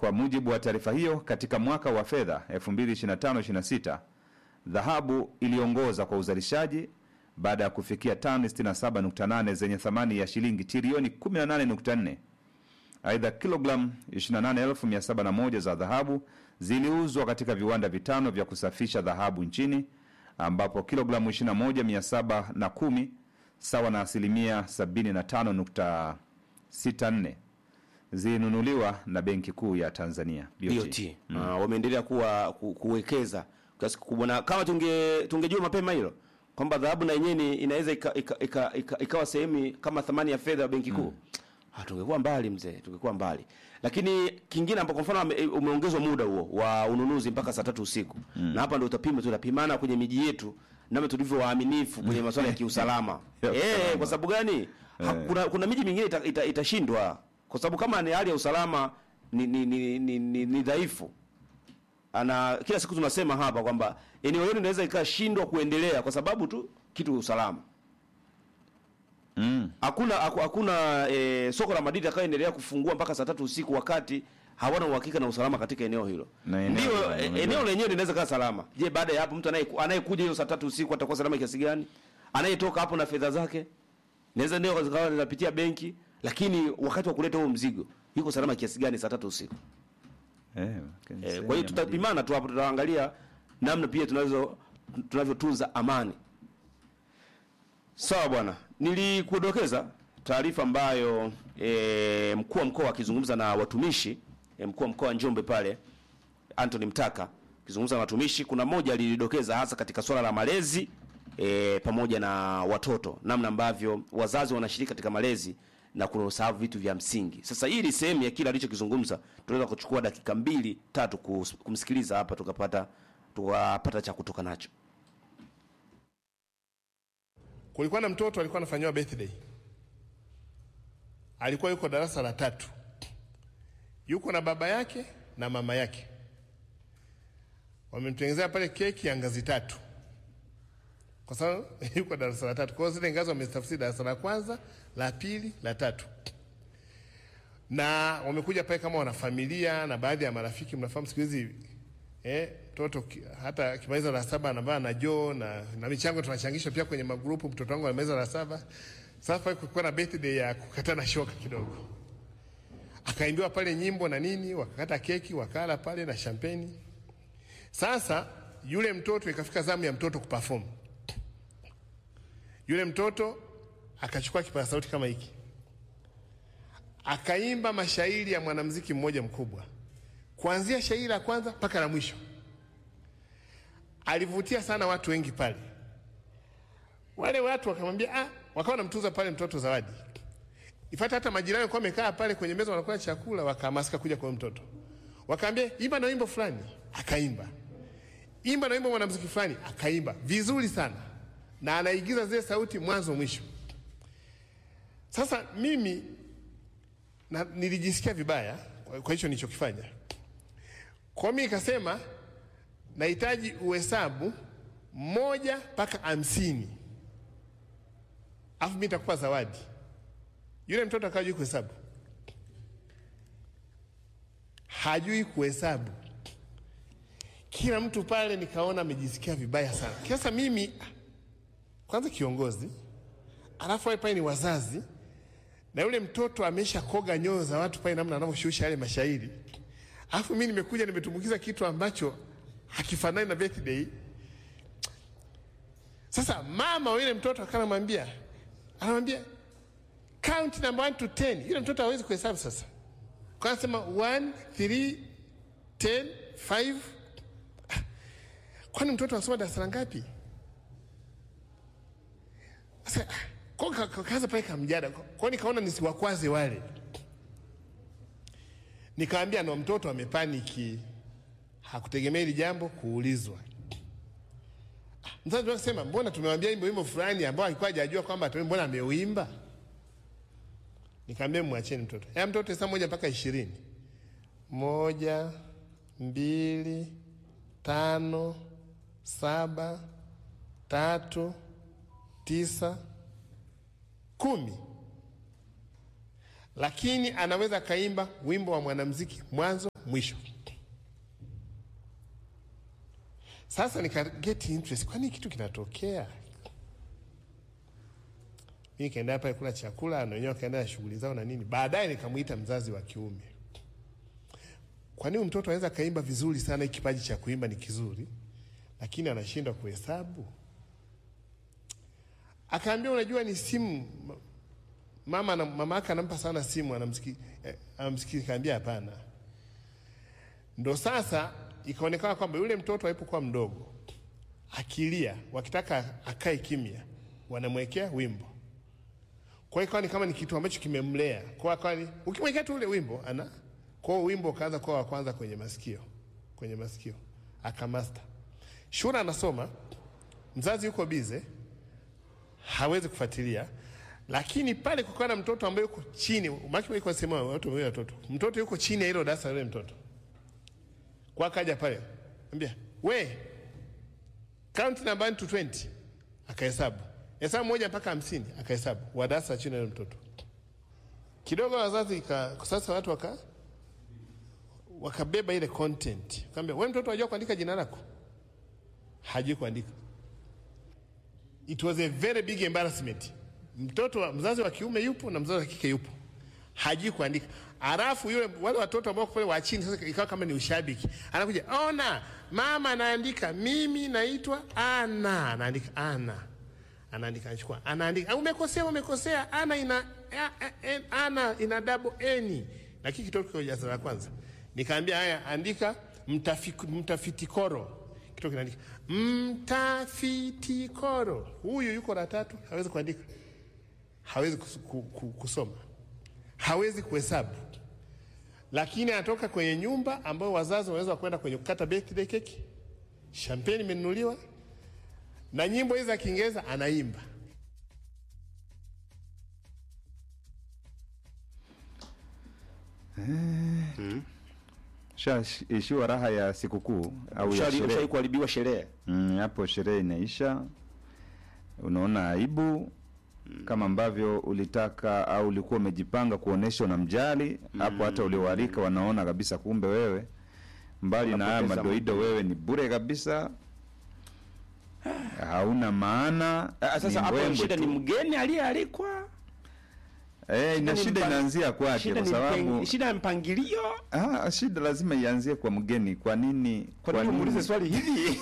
Kwa mujibu wa taarifa hiyo, katika mwaka wa fedha 2025/26 dhahabu iliongoza kwa uzalishaji baada ya kufikia tani 67.8 zenye thamani ya shilingi trilioni 18.4. Aidha, kilogramu 28701 za dhahabu ziliuzwa katika viwanda vitano vya kusafisha dhahabu nchini ambapo kilogramu 21710 sawa na asilimia 75.64 zilinunuliwa na Benki Kuu ya Tanzania BOT. Ah, wameendelea kuwa ku, kuwekeza kiasi kikubwa, na kama tunge tungejua mapema hilo kwamba dhahabu na yenyewe ni- inaweza ika, ika, ika, ika, ikawa sehemu kama thamani ya fedha ya benki kuu ah, tungekuwa mbali mzee, tungekuwa mbali. Lakini kingine ambapo kwa mfano ame- umeongezwa muda huo wa ununuzi mpaka saa tatu usiku na hapa ndio utapima, tunapimana kwenye miji yetu namna tulivyo waaminifu kwenye masuala ya kiusalama Ya eh, usalama. kwa sababu gani? Ha, kuna, kuna miji mingine ita- ita- itashindwa kwa sababu kama ni hali ya usalama ni, ni, ni, ni, ni, ni dhaifu ana kila siku tunasema hapa kwamba eneo hilo linaweza ikashindwa kuendelea kwa sababu tu kitu usalama. Mm. Hakuna haku- hakuna e, soko la madini atakayoendelea kufungua mpaka saa tatu usiku wakati hawana uhakika na usalama katika eneo hilo. Na eneo Ndio hilo, e, unajua. eneo lenyewe linaweza kaa salama. Je, baada ya hapo mtu anaye anayekuja hiyo saa tatu usiku atakuwa salama kiasi gani? Anayetoka hapo na fedha zake naweza ndio zikawa zinapitia benki, lakini wakati wa kuleta huo mzigo yuko salama kiasi gani saa tatu usiku? Eh, Eh, kwa hiyo tutapimana tu hapo, tutaangalia namna pia tunazo tunavyotunza amani. Sawa bwana, nilikudokeza taarifa ambayo e, mkuu wa mkoa akizungumza na watumishi e, mkuu wa mkoa wa Njombe pale Anthony Mtaka akizungumza na watumishi, kuna moja alilidokeza hasa katika swala la malezi e, pamoja na watoto, namna ambavyo wazazi wanashiriki katika malezi na kusahau vitu vya msingi. Sasa hii ni sehemu ya kile alichokizungumza, tunaweza kuchukua dakika mbili tatu kus- kumsikiliza hapa, tukapata tukapata cha kutoka nacho. Kulikuwa na mtoto alikuwa anafanyiwa birthday, alikuwa yuko darasa la tatu, yuko na baba yake na mama yake, wamemtengenezea pale keki ya ngazi tatu, kwa sababu yuko darasa la tatu. Kwa hiyo zile ngazi wamezitafsiri darasa la kwanza, la pili, la tatu, na wamekuja pale kama wanafamilia na baadhi ya marafiki. Mnafahamu siku hizi eh, mtoto ki- hata akimaliza la saba anavaa na joo na, na michango tunachangisha pia kwenye magrupu. Mtoto wangu alimaliza la saba. Sasa pale kulikuwa na birthday ya kukatana shoka kidogo, akaimbiwa pale nyimbo na nini, wakakata keki wakala pale na champagne. Sasa yule mtoto ikafika zamu ya mtoto kuperform. Yule mtoto akachukua kipaza sauti kama hiki, akaimba mashairi ya mwanamuziki mmoja mkubwa kuanzia shairi la kwanza mpaka la mwisho. Alivutia sana watu wengi pale. Wale watu wakamwambia ah, wakawa wanamtuza pale mtoto zawadi. Ifata hata majirani walikuwa wamekaa pale kwenye meza wanakula chakula, wakahamasika kuja kwa huyo mtoto. Wakaambia imba na wimbo fulani, akaimba. Imba na wimbo mwanamuziki fulani, akaimba vizuri sana, na anaigiza zile sauti mwanzo mwisho. Sasa mimi na, nilijisikia vibaya kwa kwa hicho nilichokifanya. Kwa mimi nikasema nahitaji uhesabu moja mpaka hamsini, afu mimi nitakupa zawadi. Yule mtoto akawa hajui kuhesabu, hajui kuhesabu. Kila mtu pale nikaona amejisikia vibaya sana. Sasa mimi kwanza kiongozi, alafu wale pale ni wazazi na yule mtoto amesha koga nyoyo za watu pale, namna anavyoshusha yale mashairi, alafu mimi nimekuja nimetumbukiza kitu ambacho hakifanani na birthday. Sasa mama wa yule mtoto akanamwambia, anamwambia count number 1 to 10. Yule mtoto hawezi kuhesabu sasa, kwa anasema 1 3 10 5. Kwani mtoto anasoma darasa la ngapi? Sasa kwa ka- ka- kaanza pale kamjada, kwa nikaona nisiwakwaze wale, nikaambia no, mtoto amepaniki, hakutegemea hili jambo kuulizwa. Ah, Mzazi akasema mbona tumewambia wimbo wimbo fulani ambao alikuwa hajajua kwamba atuimbe, mbona ameuimba? Nikaambia mwacheni mtoto, ya mtoto saa moja mpaka ishirini, moja, mbili, tano, saba, tatu, tisa, kumi, lakini anaweza akaimba wimbo wa mwanamuziki mwanzo mwisho. Sasa nika get interest, kwani kitu kinatokea? Mi nikaenda pale kula chakula na wenyewe wakaenda na shughuli zao na nini. Baadaye nikamwita mzazi wa kiume, kwa nini mtoto anaweza kaimba vizuri sana, hiki kipaji cha kuimba ni kizuri, lakini anashindwa kuhesabu? Akaambia, unajua ni simu mama na mama yake anampa sana simu, anamsiki eh, anamsiki. Kaambia hapana. Ndo sasa ikaonekana kwamba yule mtoto alipokuwa mdogo akilia, wakitaka akae kimya, wanamwekea wimbo. Kwa hiyo ikawa ni kama ni kitu ambacho kimemlea. Kwa hiyo akawa ni ukimwekea tu ule wimbo ana kwa hiyo wimbo ukaanza kuwa wa kwanza kwenye masikio, kwenye masikio akamasta. Shura anasoma, mzazi yuko bize, hawezi kufuatilia lakini pale kukawa na mtoto ambaye yuko chini, maki iko sema watu wawili watoto, mtoto yuko chini ya hilo darasa yule mtoto, kwa kaja pale ambia we count number 1 to 20, akahesabu hesabu moja mpaka hamsini, akahesabu wa darasa chini ya yule mtoto. Kidogo wazazi ika, sasa watu waka wakabeba ile content, kaambia we mtoto unajua kuandika jina lako? Hajui kuandika. It was a very big embarrassment mtoto wa mzazi wa kiume yupo na mzazi wa kike yupo, hajui kuandika. Alafu yule wale watoto ambao pale wa chini, sasa ikawa kama ni ushabiki, anakuja ona, mama anaandika, mimi naitwa Ana, anaandika Ana, anaandika, anachukua, anaandika, umekosea, umekosea, Ana ina a, a, a, Ana ina double n, lakini kitoto kiko darasa la kwanza. Nikaambia haya, andika mtafiti, mtafitikoro kitoto kinaandika mtafitikoro. Huyu yuko la tatu, hawezi kuandika hawezi kusoma, hawezi kuhesabu, lakini anatoka kwenye nyumba ambayo wazazi wanaweza kwenda kwenye kukata birthday keki, champagne imenunuliwa na nyimbo hizi za Kiingereza anaimba. Shaishiwa raha ya sikukuu au ya sherehe. Ushai kuharibiwa sherehe. Mm, hapo sherehe inaisha, unaona aibu kama ambavyo ulitaka au ulikuwa umejipanga kuonesha unamjali hapo, hata ulioalika wanaona kabisa, kumbe wewe mbali na haya Unapoteza madoido, wewe ni bure kabisa, hauna maana. Ah, Sasa ni hapo mbwembwe shida tu. ni mgeni aliyealikwa. Eh, ina ni shida mpa- inaanzia kwake, Shida kwa ni sababu mpang- shida ya mpangilio. ah, shida lazima ianzie kwa mgeni. Kwa nini? Kwa nini umuulize swali hili?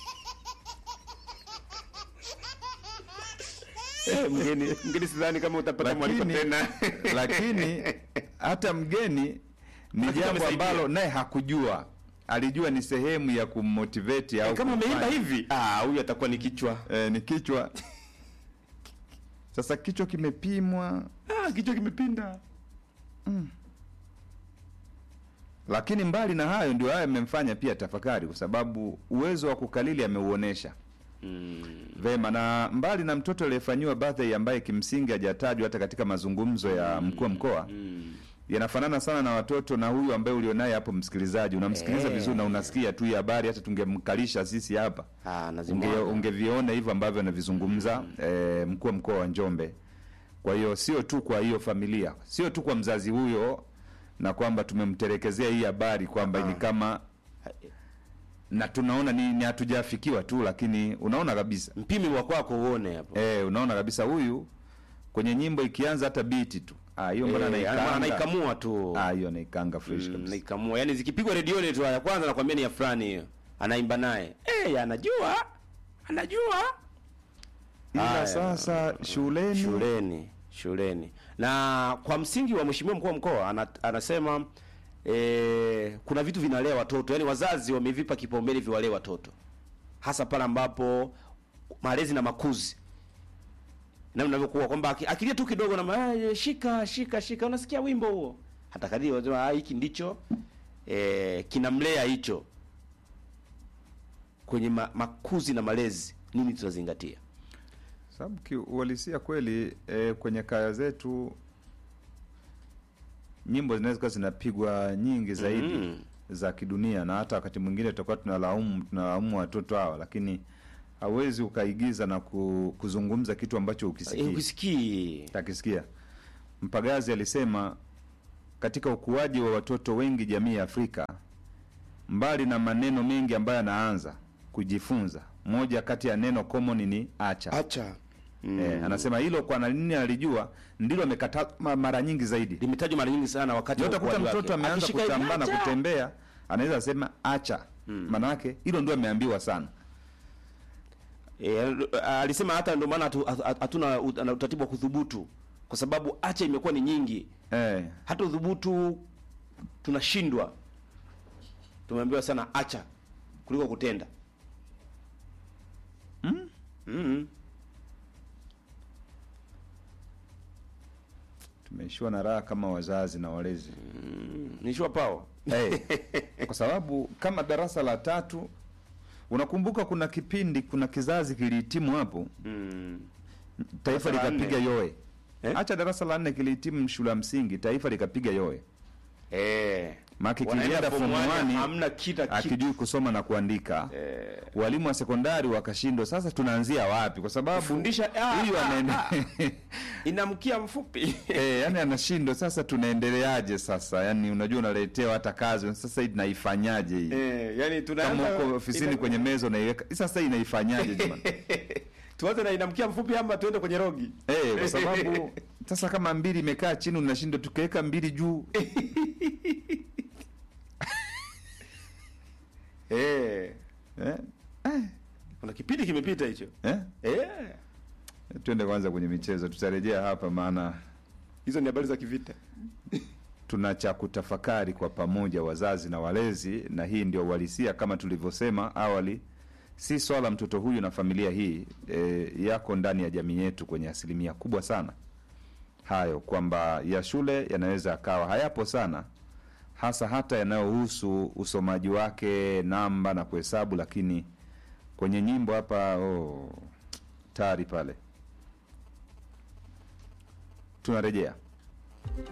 Eh, mgeni mgeni sidhani kama utapata mwaliko lakini, tena. lakini hata mgeni ni Hakika jambo amesaidia. ambalo naye hakujua, alijua ni sehemu ya kummotivate au Kama ameimba kumfanya. hivi, ah, huyu atakuwa ni kichwa. eh, ni kichwa sasa, kichwa kimepimwa, Ah, kichwa kimepinda. lakini mbali na hayo, ndio haya yamemfanya pia tafakari, kwa sababu uwezo wa kukalili ameuonesha vema, na mbali na mtoto aliyefanyiwa birthday ambaye kimsingi hajatajwa hata katika mazungumzo ya mkuu wa mkoa yanafanana sana na watoto na huyu ambaye ulionaye hapo, msikilizaji, unamsikiliza Eh. vizuri na unasikia tu hii habari, hata tungemkalisha sisi hapa Ah, unge, nazimwaga. ungeviona hivyo ambavyo anavizungumza eh, mkuu wa mkoa wa Njombe. Kwa hiyo sio tu kwa hiyo familia, sio tu kwa mzazi huyo, na kwamba tumemtelekezea hii habari kwamba ni kama na tunaona ni, ni hatujafikiwa tu, lakini unaona kabisa Mpimi wa kwako uone hapo. eh, unaona kabisa huyu kwenye nyimbo ikianza hata biti tu ah, hiyo mbona Eh, anaikanga anaikamua tu. ah, hiyo anaikanga fresh Mm, kabisa. naikamua. Yaani zikipigwa redioni tu ya kwanza nakwambia ni ya fulani hiyo. Anaimba naye. Eh, anajua. Anajua. Ila Haya. sasa shuleni, shuleni shuleni na kwa msingi wa mheshimiwa mkuu wa mkoa ana, anasema e, kuna vitu vinalea watoto yaani wazazi wamevipa kipaumbele viwalee watoto hasa pale ambapo malezi na makuzi na unavyokuwa kwamba aki- akilia tu kidogo na ma- "Ah, shika shika shika unasikia wimbo huo hata kadiri wanasema "Ah, hiki ndicho e, kinamlea hicho kwenye ma, makuzi na malezi nini tunazingatia sababu kiuhalisia kweli eh, kwenye kaya zetu nyimbo zinaweza kuwa zinapigwa nyingi zaidi Mm. za kidunia, na hata wakati mwingine tutakuwa tunalaumu tunalaumu watoto hawa, lakini hauwezi ukaigiza na ku, kuzungumza kitu ambacho Eh, ukisikii ukisikii takisikia. Mpagazi alisema katika ukuaji wa watoto wengi jamii ya Afrika, mbali na maneno mengi ambayo anaanza kujifunza, moja kati ya neno common ni acha. acha mm. Eh, anasema hilo kwa nini alijua ndilo amekata ma- mara nyingi zaidi. limetajwa mara nyingi sana wakati wa Yote kuta ukuaji mtoto wake. ameanza Akishika hivi, kutambaa na acha! kutembea, anaweza sema acha. Maana yake hilo ndio ameambiwa sana. E, alisema hata ndio maana hatu- hatu- hatuna ut- ana utaratibu wa kudhubutu kwa sababu acha imekuwa ni nyingi, Eh, hata udhubutu tunashindwa. Tumeambiwa sana acha kuliko kutenda. mm? Mm. tumeishiwa na raha kama wazazi na walezi. Nishua power. Eh, kwa sababu kama darasa la tatu unakumbuka kuna kipindi kuna kizazi kilihitimu hapo Mm. taifa Darasa la likapiga nne. yoe Eh? hacha darasa la nne kilihitimu shule ya msingi taifa likapiga yoe Eh. Maki Wanaenda kilienda form form one, one, hamna kita kitu. akijui kusoma na kuandika walimu wa sekondari wakashindwa sasa tunaanzia wapi kwa sababu Kufundisha- ah, huyu ah, anaende Inamkia mfupi. Eh, yani anashindwa sasa tunaendeleaje sasa yani unajua unaletewa hata kazi sasa hii naifanyaje hii eh, yani kama tunaanza uko ofisini ina- kwenye meza unaiweka sasa inaifanyaje jamani tuanze na inamkia mfupi ama tuende kwenye rogi. eh kwa sababu sasa kama mbili imekaa chini unashindwa tukaweka mbili juu Eh. eh? Kuna kipindi kimepita hicho. Eh? Eh. twende kwanza kwenye michezo tutarejea hapa maana Hizo ni habari za kivita. tuna cha kutafakari kwa pamoja wazazi na walezi na hii ndio uhalisia kama tulivyosema awali si swala mtoto huyu na familia hii e, yako ndani ya jamii yetu kwenye asilimia kubwa sana hayo kwamba ya shule yanaweza akawa hayapo sana hasa hata yanayohusu usomaji wake namba na kuhesabu lakini kwenye nyimbo hapa oh, tari pale tunarejea